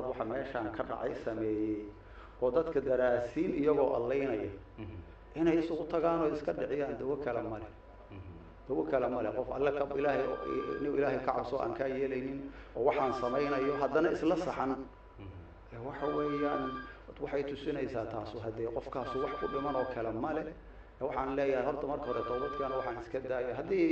waxa meeshaan ka dhacay sameeyey oo dadka daraasiin iyagoo allaynaya inay isugu tagaan oo iska dhiciyaan dawo kale male dawo kale male qof alle ka ilaahay nin ilaahay ka cabso aan kaa yeelaynin oo waxaan samaynayo haddana isla saxan ee waxa weeyaan waxay tusinaysaa taasu haddee qofkaasu wax ku dhiman oo kale male waxaan leeyahay horta marka hore toobadkeena waxaan iska daaya haddii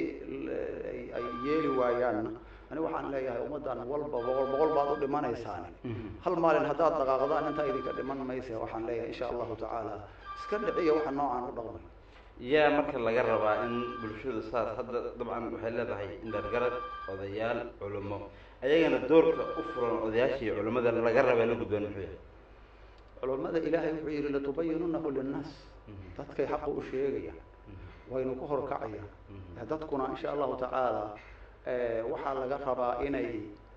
ay- ay yeeli waayaanna ani waxaan leeyahay ummaddan walba boqol boqol baad u dhimanaysaan hal maalin haddaad dhaqaaqdaan intaa idinka dhiman mayse waxaan leeyahay insha allahu tacaala iska dhiciya waxa noocaan u dhaqmay yaa marka laga rabaa in bulshadu saas hadda dabcan waxay leedahay indhargarad odayaal culimo ayagana doorka u furan odayaashii culimada laga raba la gudboon muxuu yahay culummada ilaahay wuxuu yidhi latubayinunahu linnaas dadkay xaqa u sheegayaan waynu ku horkacayaan dadkuna insha allahu tacaala eh, waxaa laga rabaa inay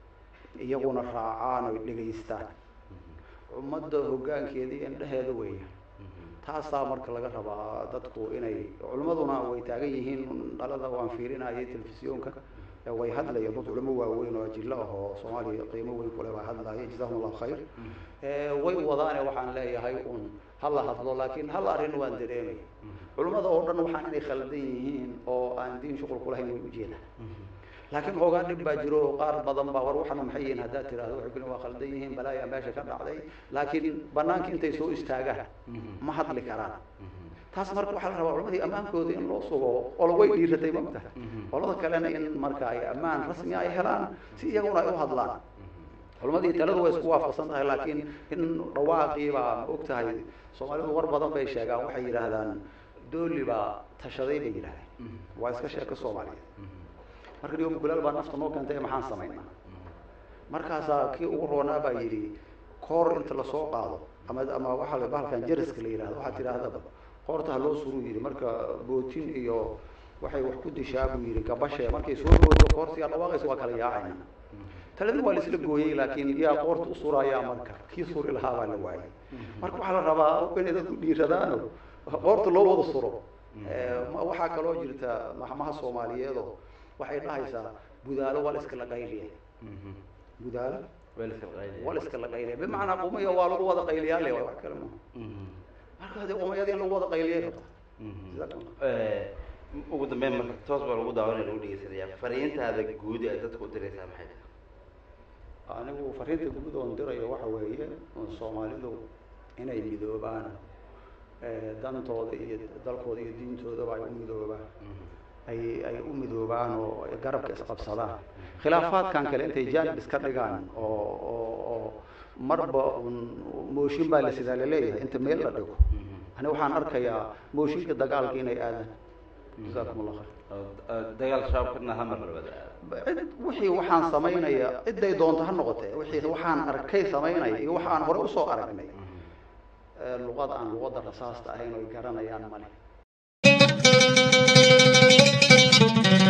iyaguna raacaan oy dhegaystaan ummadda hoggaankeeda iyo indheheeda weeyaan taasaa marka laga rabaa dadku inay culimmaduna way taagan yihiin dhalada waan fiirinayay telefisyoonka ee way hadlayaan dad culimo waaweyn oo ajilo ah oo soomaaliya qiimo weyn kule baa hadlaya jazahum allahu khayr Eh, way wadaane waxaan leeyahay un hala hadlo laakiin hal arrin waan dareemaya culimmada oo dhan waxaan inay khaldan yihiin oo aan diin shuqul kulahayn way ujeedaan laakiin hoogaa dhib baa jiro oo qaar badan baa war waxana maxay yihiin haddaad tirahdo waxay kuli waa khaldan yihiin balaaya meesha ka dhacday laakiin banaanka intay soo istaagaan ma hadli karaan taas marka waxaa la rabaa culimadii ammaankooda in loo sugo olo way dhiiratay magtaha qolada kalena in marka ay ammaan rasmi ay helaan si iyaguna ay u hadlaan culimadii taladu way isku waafaqsan tahay laakiin in dhawaaqii baa ma og tahay soomaalidu war badan bay sheegaan waxay yidhaahdaan dooli baa tashaday bay yidhahdeen waa iska sheeko soomaaliyeed marka dhigo mukulaal baa nafta noo keentay maxaan samaynaa markaasaa kii ugu roonaa baa yidhi koor inta lasoo qaado ama ama waxaa la bahalkan jariska la yidhahdo waxaa tidhaahdaba koorta ha loo suruu yidhi marka bootin iyo waxay wax ku dishaa buu yidhi gabashe markay soo boodo koortiyaa dhawaaqaysa waa kala yaacayna taladii waa laisla gooyey laakiin yaa qoorta u surayaa marka kii suri lahaa baa la waayay marka waxaa la rabaa inay dadku dhiiradaano qoorta loo wada suro Eh, ma- waxaa kaloo jirta maxmaha soomaaliyeedo waxay dhahaysaa budaalo waa la iska laqayliya budaalo waa la iska laqayliya bimacnaa qumaya waa lagu wada qayliyaale wax kale maaha marka hadee qumayada in lagu wada qayliyay rabta ugu dambeyn marka toos baa lagu daawanaya lagu dhegeysanaya fariintaada guud ee dadka u diraysaa maxay tahay anigu fariinta guud oon dirayo waxa weeye soomaalidu inay midoobaan eh, dantooda iyo dalkooda iyo diintoodaba ay u midoobaan ay ay u midoobaan oo ay garabka isqabsadaan khilaafaadkan kale intay jaanib iska dhigaan oo oo oo marba un mooshin baa la sidaa laleeyahay inta meel la dhigo ani waxaan arkayaa mooshinka dagaalka inay aadaan jazakum allah khayr oo oo dagaal shabaabkana hamar labada cid wixii waxaan samaynaya ciday doonto ha noqotee wixii waxaan arkay samaynaya iyo waxaan hore usoo aragnay ee luqad aan luqadda rasaasta ahayn oy garanayaan male